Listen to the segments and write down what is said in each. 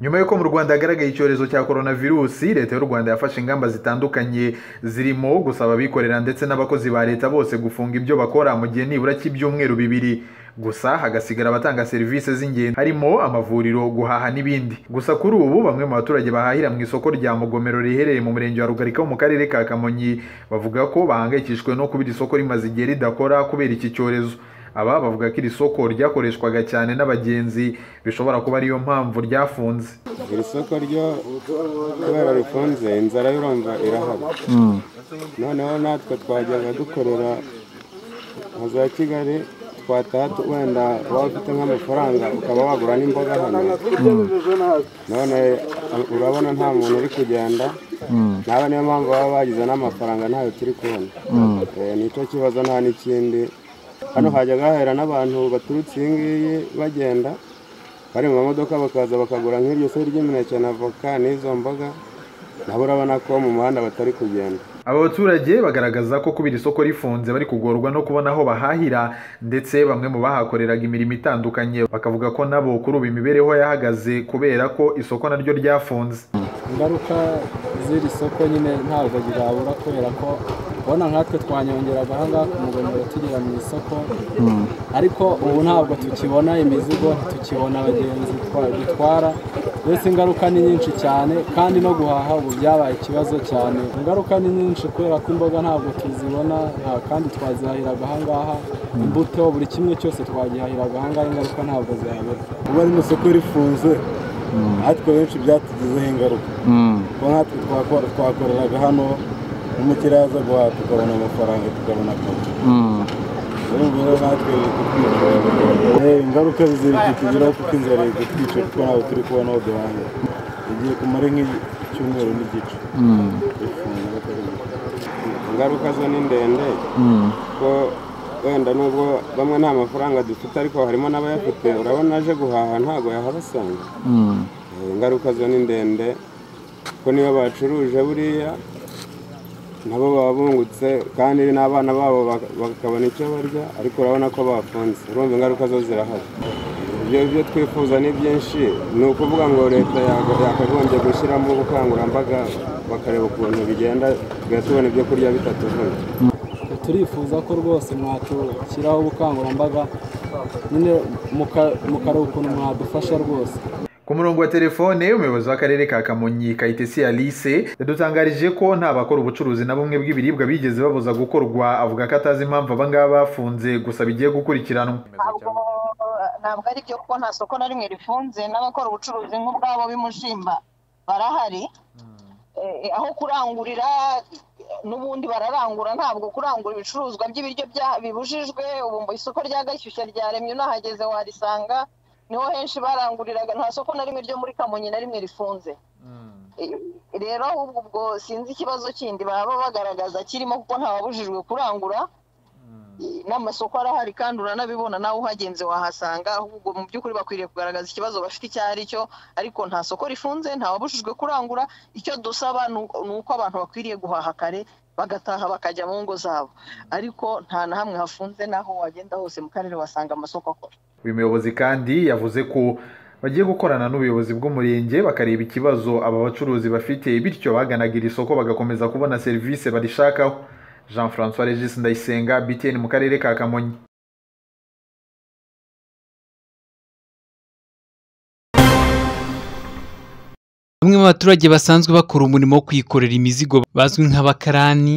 nyuma y'uko mu rwanda hagaragaye icyorezo cya korona virusi leta y'u rwanda yafashe ingamba zitandukanye zirimo gusaba abikorera ndetse n'abakozi ba leta bose gufunga ibyo bakora mu gihe nibura cy'ibyumweru bibiri gusa hagasigara abatanga serivisi z'ingenzi harimo amavuriro guhaha n'ibindi gusa kuri ubu bamwe mu baturage bahahira mu isoko rya mugomero riherereye mu murenge wa rugarika wo mu karere ka kamonyi bavuga ko bahangayikishijwe no kuba iri soko rimaze igihe ridakora kubera iki cyorezo aba bavuga ko iri soko ryakoreshwaga cyane n'abagenzi bishobora kuba ariyo mpamvu ryafunze iri soko ryo kubera rifunze inzara y'urumva irahaba noneho natwe twajyaga dukorera nka za kigali twataha wenda waba ufite nk'amafaranga ukaba wagura n'imboga hano none urabona nta muntu uri kugenda naba niyo mpamvu baba bagize n'amafaranga ntayo turi kubona Eh, nicyo kibazo nta n'ikindi hano hajyaga hahera n'abantu baturutse iyi ngiyi bagenda bari mu mamodoka bakaza bakagura nk'iryo se ry'imineke na voka n'izo mboga nabo urabona ko mu muhanda batari kugenda aba baturage bagaragaza ko kubera isoko rifunze bari kugorwa no kubona aho bahahira ndetse bamwe mu bahakoreraga imirimo itandukanye bakavuga ko nabo kuri ubu imibereho yahagaze kubera ko isoko naryo ryafunze ingaruka z'iri soko nyine ntabwo ryabura kubera ko ubona nkatwe twanyongeraga aha ngaha ku mugomero tugera mu isoko ariko ubu ntabwo tukibona imizigo ntitukibona abagenzi twa- dutwara mbese ingaruka ni nyinshi cyane kandi no guhaha ubu byabaye ikibazo cyane ingaruka ni nyinshi kubera ko imboga ntabwo tuzibona nta- kandi twazihahiraga aha ngaha imbuto buri kimwe cyose twagihahiraga aha ngaha ingaruka ntabwo zihabura kuba rino soko rifunze natwe benshi byatugizeho ingaruka kuko natwe twakora- twakoreraga hano n'umukiriya yaza guhaha tukabona amafaranga tukabona akazi urumva rero natwe biri kutwica Eh, ingaruka ziri kutugeraho kuko inzara iri kutwica kuko ntabwo turi kubona aho duhahira igiye kumara nk'icyumweru n'igice rifunze bakaribuka ingaruka zo ni ndende ko wenda nubwo bamwe nta mafaranga dufite ariko harimo n'abayafite urabona aje guhaha ntabwo yahabasanga Eh, ingaruka zo ni ndende ko niyo bacuruje buriya nabo baba bungutse kandi n'abana babo bak- bakabona icyo barya ariko urabona ko bafunze urumva ingaruka zo zirahari ibyo byo twifuza ni byinshi ni ukuvuga ngo leta yago- yakagombye gushyiramo ubukangurambaga bakareba ukuntu bigenda tugahita tubona ibyo kurya bitatuvunye turifuza ko rwose mwatushyiraho ubukangurambaga nyine muka- mukareba ukuntu mwadufasha rwose ku murongo wa telefone umuyobozi w'akarere ka kamonyi kayitesi alice yadutangarije ko nta bakora ubucuruzi na bumwe bw'ibiribwa bigeze babuza gukorwa avuga ko atazi impamvu aba ngaba bafunze gusa bigiye gukurikiranwa ntabwo ari byo kuko nta soko na rimwe rifunze n'abakora ubucuruzi nk'ubwabo b'imushimba barahari Eh, aho kurangurira eh, n'ubundi bararangura ntabwo kurangura ibicuruzwa by'ibiryo bya- bibujijwe ubu mu isoko rya gashyushya ryaremye unahageze warisanga niho henshi baranguriraga nta soko na rimwe ryo muri kamonyi na rimwe rifunze Eh, rero ahubwo ubwo sinzi ikibazo kindi baba bagaragaza kirimo kuko ntawabujijwe kurangura n'amasoko arahari kandi uranabibona nawe uhagenze wahasanga ahubwo mu by'ukuri bakwiriye kugaragaza ikibazo bafite icyo ari cyo ariko nta soko rifunze ntawabujijwe kurangura icyo dusaba ni uko- ni uko abantu bakwiriye guhaha kare bagataha bakajya mu ngo zabo ariko nta na hamwe hafunze n'aho wagenda hose mu karere wasanga amasoko akora uyu muyobozi kandi yavuze ko bagiye gukorana n'ubuyobozi bw'umurenge bakareba ikibazo aba bacuruzi bafite bityo baganaga iri soko bagakomeza kubona serivisi barishakaho jean francois regis ndayisenga btn mu karere ka kamonyi Bamwe mu baturage basanzwe bakora umurimo wo kwikorera imizigo bazwi nk'abakarani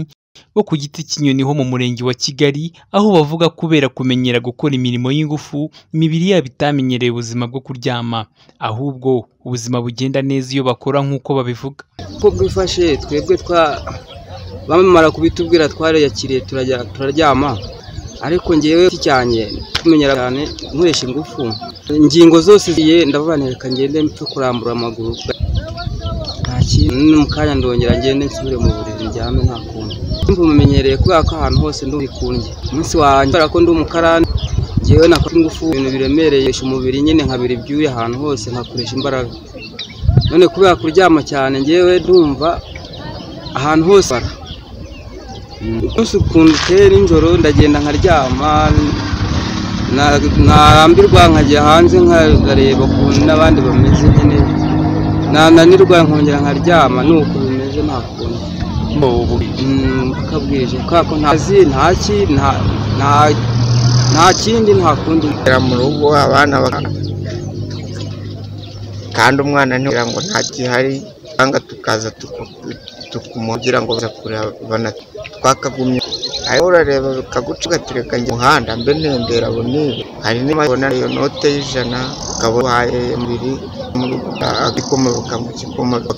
bo ku giti cy'inyoni ho mu murenge wa Kigali aho bavuga kubera kumenyera gukora imirimo y'ingufu imibiri yabo itamenyereye ubuzima bwo kuryama ahubwo ubuzima bugenda neza iyo bakora nk'uko babivuga uko bwifashe twebwe twa bamara kubitubwira twariyakiriye turajya turaryama ariko ngewe cyane tumenyera cyane nkoresha ingufu ingingo zose ziye ndavuga reka ngende mpfe kurambura amaguru nta kintu ni mu kanya ndongera ngende nsubire mu buriri njyame nta kuntu ndumva mumenyereye kubera ko ahantu hose ndumva ikundye umunsi wanjye kubera ko ndi umukarani ngewe nakora ingufu ibintu biremereye umubiri nyine nkabira ibyuya ahantu hose nkakoresha imbaraga none kubera kuryama cyane ngewe ndumva ahantu hose bara umunsi ukuntu uteye nijoro ndagenda nkaryama na- narambirwa nkajya hanze nkareba ukuntu n'abandi bameze nyine nananirwa nkongera nkaryama ni uko bimeze nta kuntu uko bwije kubera ko nta kazi nta ki nta nta nta kindi nta kundi kugera mu rugo abana baka- kandi umwana ntiwira ngo nta gihari cyangwa tukaza tuku- tukumugira ngo baza kureba bana twakagumye ariko urareba bikaguca ugatereka njye umuhanda mbe ntembera bonibe hari n'imabona iyo note y'ijana ukaba uhaye mbiri mu rugo agikomoka mu gikomoka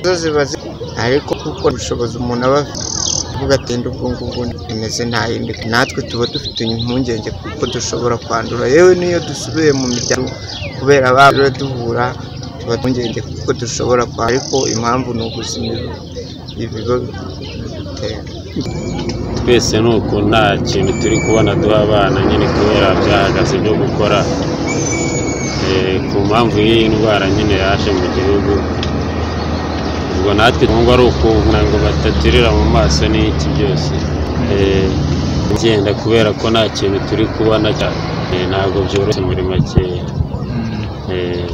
zo ziba zi- ariko kuko ubushobozi umuntu aba afite uvuga ati "Ndi ubwo ngubwo imeze nta yindi natwe tuba dufite impungenge kuko dushobora kwandura yewe n'iyo dusubiye mu miryango kubera abana duhura tuba impungenge kuko dushobora kwa ariko impamvu ni ubuzima ibigo bitera twese ni uku nta kintu turi kubona duha abana nyine kubera byahagaze byo gukora Eh, ku mpamvu y'iyi ndwara nyine yaje mu gihugu ubwo natwe ngo ari ukuvuga ngo bataturira mu maso n'iki byose Eh, ngenda kubera ko nta kintu turi kubona cya- eh, ntabwo byoroshye muri makeya Eh,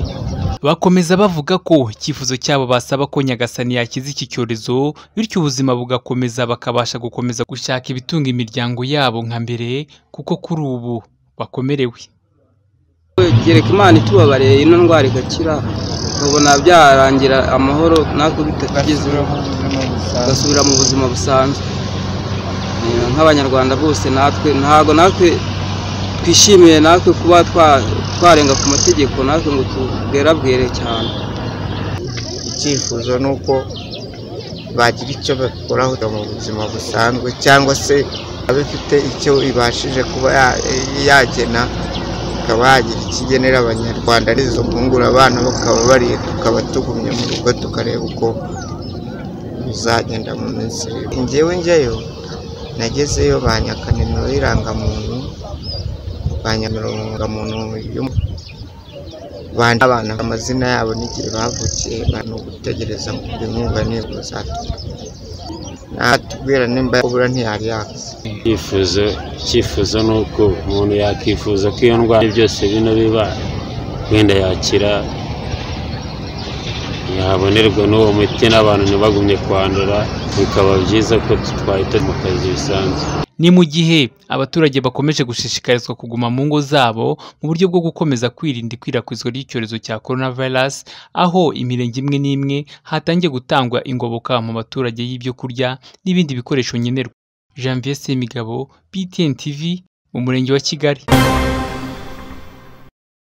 bakomeza bavuga ko icyifuzo cyabo basaba ko nyagasani yakiza iki cyorezo bityo ubuzima bugakomeza bakabasha gukomeza gushaka ibitunga imiryango yabo nka mbere kuko kuri ubu bakomerewe gereka imana itubabarire ino ndwara igakira tubona byarangira amahoro natwe bitatugezeho tugasubira mu buzima busanzwe Eh, nk'abanyarwanda bose natwe ntabwo natwe twishimiye natwe kuba twa- twarenga ku mategeko natwe ngo tubwerabwere cyane icyifuzo ni uko bagira icyo bakoraho mu buzima busanzwe cyangwa se aba ifite icyo ibashije kuba ya- yagena ikaba yagira ikigenera abanyarwanda arizo kungura abana bakaba bari tukaba tugumye mu rugo tukareba uko bizagenda mu minsi iri imbere. njyewe njyayo nagezeyo banyaka nimero y'irangamuntu banyamira intungamuntu y'umuntu bandi abana amazina yabo n'igihe bavukiye bari mu gutegereza ngo inkunga nibwo zatuma natubwira nimba yakubura ntiyari yakaze icyifuzo icyifuzo ni uko umuntu yakwifuza ko iyo ndwara byose bino biba wenda yakira yabonerwa n'uwo muti n'abantu ntibagumye kwandura bikaba byiza ko twahita mu kazi bisanzwe ni mu gihe abaturage bakomeje gushishikarizwa kuguma mu ngo zabo mu buryo bwo gukomeza kwirinda ikwirakwizwa ry'icyorezo cya coronavirus aho imirenge imwe n'imwe hatangiye gutangwa ingoboka mu baturage y'ibyo kurya n'ibindi bikoresho nkenerwa janvier semigabo btn tv mu murenge wa kigali